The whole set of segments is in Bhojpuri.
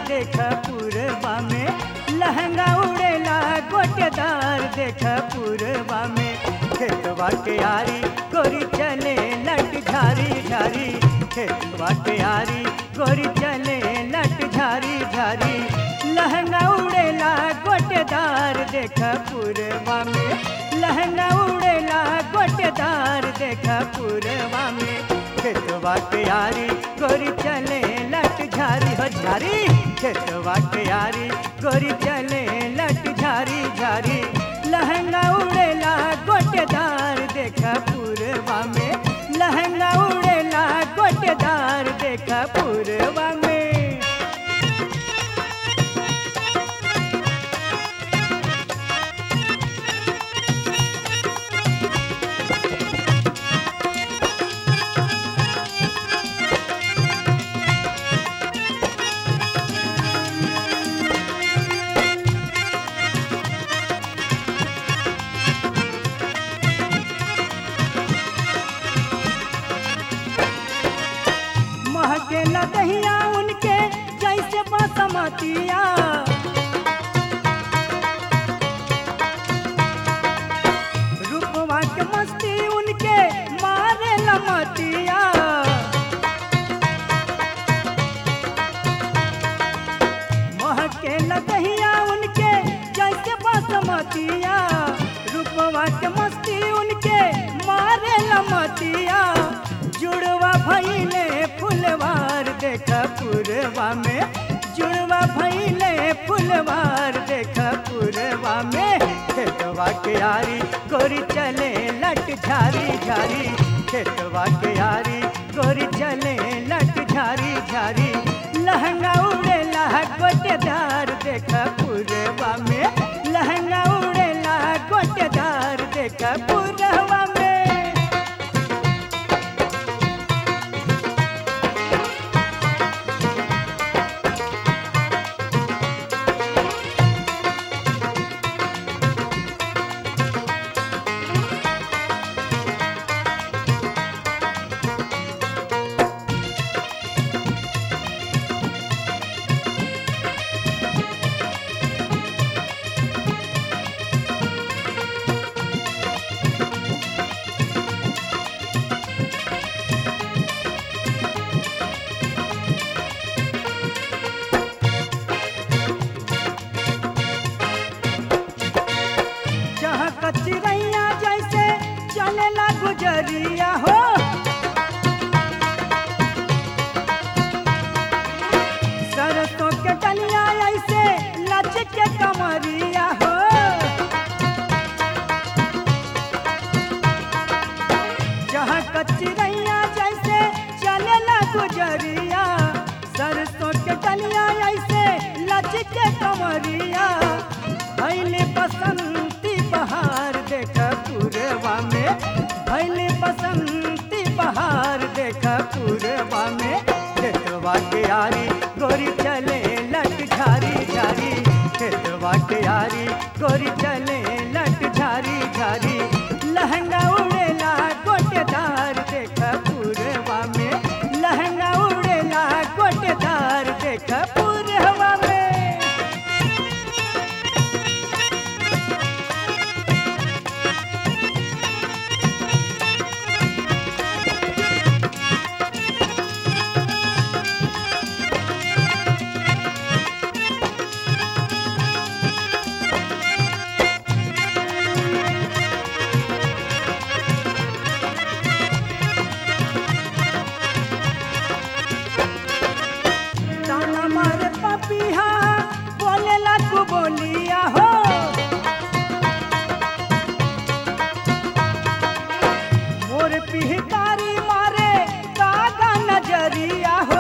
देख पूरबा में लहंगा उड़ेला गोटेदार देख पूरबा में खेतवा के आरी गोरी चले लट झारी झारी खेतवा के आरी गोरी चले लट झारी झारी लहंगा उड़ेला गोटेदार देख पूरबा में लहंगा उड़ेला गोटेदार देख पूरबा में खेतवा के आरी गोरी चले लट झारी हो झारी खेतवा के आरी गोरी चले लट झारी झारी लहंगा उड़ेला गोटेदार देख पूरबा में लहंगा उड़ेला गोटेदार देख पूरबा में महके लदहिया उनके जैसे बासमतिया रूपवा के मस्ती उनके मारे लमतिया महके लदहिया उनके जैसे बासमतिया रूपवा के मस्ती उनके मारे लमतिया जुड़वा भैले फुलवार देख पुरवा में जुड़वा भैले फुलवार देख पुरवा में खेतवा के आरी गोरी चले लट झारी झारी खेतवा के आरी गोरी चले लट झारी झारी लहंगा उड़ेला गोटेदार देख पुरवा में लहंगा उड़ेला गोटेदार देख पुरवा में जहाँ कचरैया जैसे चलेला गुजरिया हो सरसों के डलिया ऐसे लच के कमरिया हो जहाँ कचरैया जैसे चलेला गुजरिया सरसों के डलिया ऐसे लच के कमरिया भैले बसंती बहार देख पूरवा में भैले बसंती बहार देख पूरवा में खेतवा के आरी गोरी चले लट झारी झारी खेतवा के आरी गोरी चले लट झारी झारी लहंगा उड़ेला गोटेदार देख पूरवा में लहंगा उड़ेला गोटेदार देख पूरवा में ताना मारे पपिहा बोलेला तू बोलिया हो मोर पिहतारी मारे कागा नजरिया हो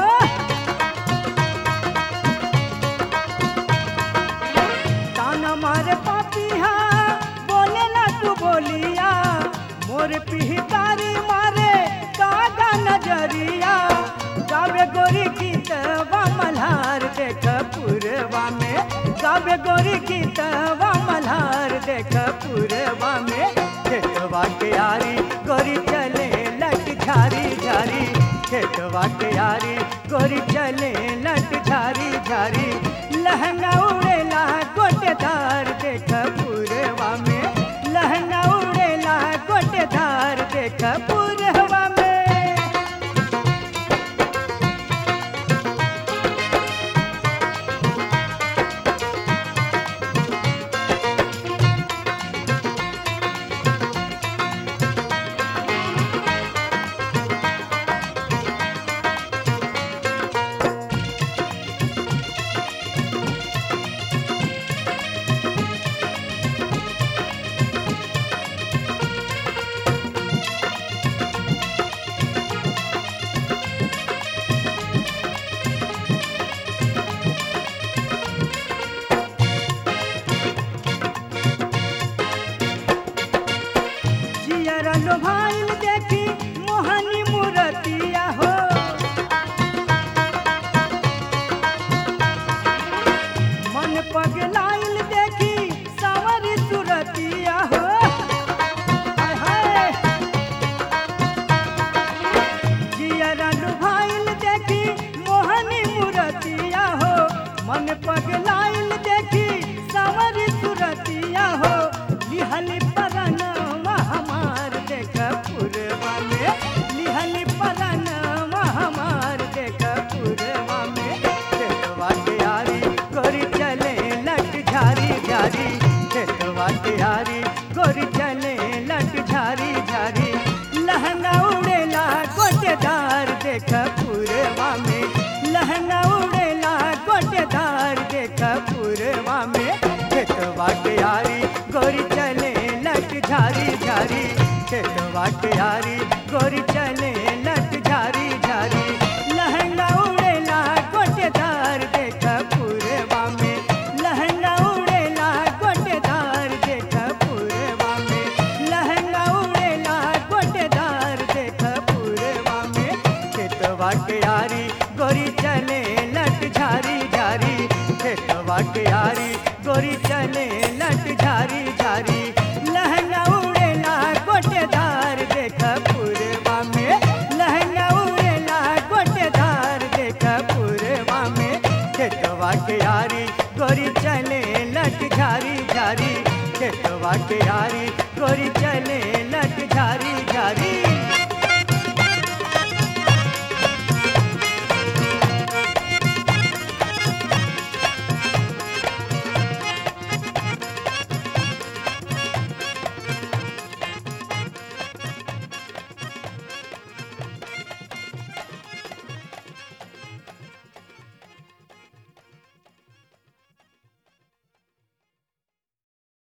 ताना मारे पपिहा बोलेला तू बोलिया मोर पिहतारी मारे कागा नजरिया गावे गोरी गीतवा मल्हार देख पूरवा में गावे गोरी गीतवा मल्हार देख पूरवा में खेतवा के आरी गोरी चले लट झारी झारी खेतवा के आरी गोरी चले लट झारी झारी झारी लहंगा उड़ेला गोटेदार देख पूरवा में लहंगा उड़ेला गोटेदार देख पूरवा में जियरा लोभाइल देखी मोहनी मूरतिया हो मन पगलाइल देखी सावरी सुरतिया हो हाय हाय जियरा लोभाइल देखी मोहनी मूरतिया हो मन पगलाइल देखी सावरी सुरतिया हो लिहली परनवा हमार देख पुरवा में लिहली परनवा हमार देख पुरवा में देखवा के यारी गोरी चले लट झारी झारी देखवा के यारी गोरी चले लट झारी झारी लहंगा उड़ेला गोटेदार देख पुरवा में लहंगा उड़ेला गोटेदार देख पुरवा में खेतवा के यारी गोरी चले लट झारी झारी खेतवा के यारी गोरी चले लट झारी झारी लहंगा उड़ेला गोटेदार देख पुरवा में लहंगा उड़ेला गोटेदार देख पुरवा में लहंगा उड़ेला गोटेदार देख पुरवा में खेतवा के यारी गोरी चले लट झारी झारी खेतवा के यारी गोरी चले लट झारी झारी लहंगा उड़ेला गोटेदार देख पुरवा में लहंगा उड़ेला गोटेदार देख पुरवा में खेतवा के यारी गोरी चले लट झारी झारी खेतवा के यारी गोरी चले लट झारी झारी